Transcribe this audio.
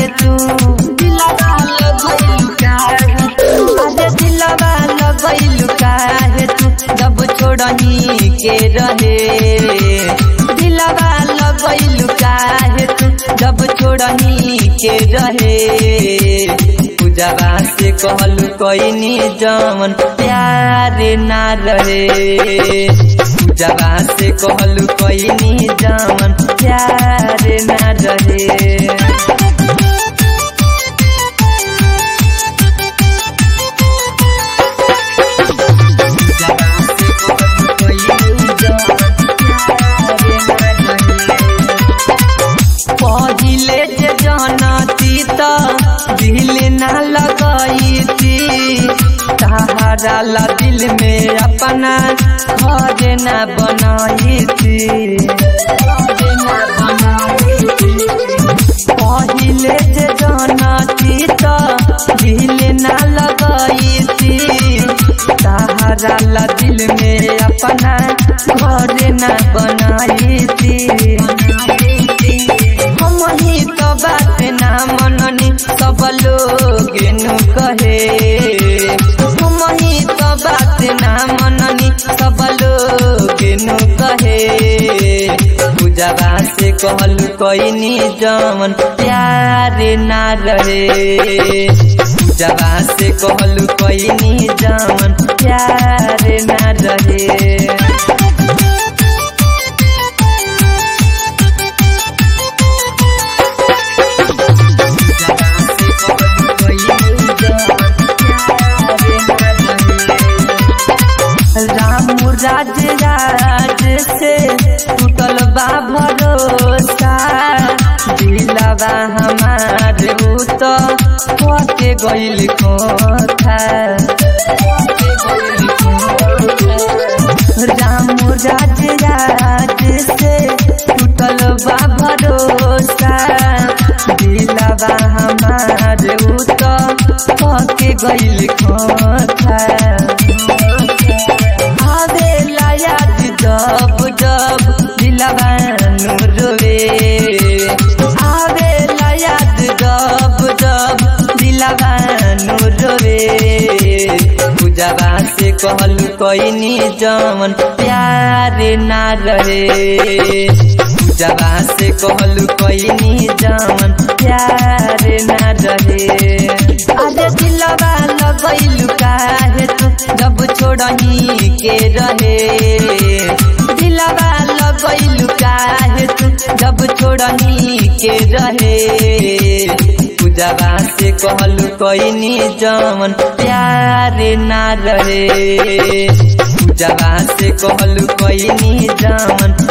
काहे तू दिलवा लगैलू काहे तू अरे दिलवा लगैलू काहे तू जब छोड़ही के रहे दिलवा लगैलू काहे तू जब छोड़ही के रहे पूजवा से कहलू कोई जमन प्यार ना रहे पूजवा से कहलू कोई जमन प्यार ना रहे पहिले जे जनती त दिल ना लगैती सहारा ला दिल में अपना घर ना बनाईती पहिले जे जनती त दिल ना लगैती सहारा ला दिल में अपना घर ना बनाईती हम ही तो बात ना मननी सब लोग नु कहे हम ही तो बात ना मननी सब लोग नु कहे पूजवा से कहलू कोई जमन प्यार ना रहे पूजवा से कहलू कोई जमन प्यार ना रहे राम राज राज से टूटल बा भरोसा दिलवा हमार ऊ तो के गइल कोथा राम राज राज से टूटल बा भरोसा दिलवा हमार ऊ तो के गइल कोथा आवेला याद जब जब दिलवा रोवे आवेला याद जब जब दिलवा रोवे पूजवा से कहलू कोई जमन प्यार ना रहे पूजवा से कहलू कोई जमन प्यार ना रहे अरे दिलवा लगैलू काहे तू जब छोड़ही के रहे दिलवा लगैलू काहे तू जब छोड़ही के रहे पूजवा से कहलू कोई जमन प्यार ना रहे पूजवा से कहलू कोई जमन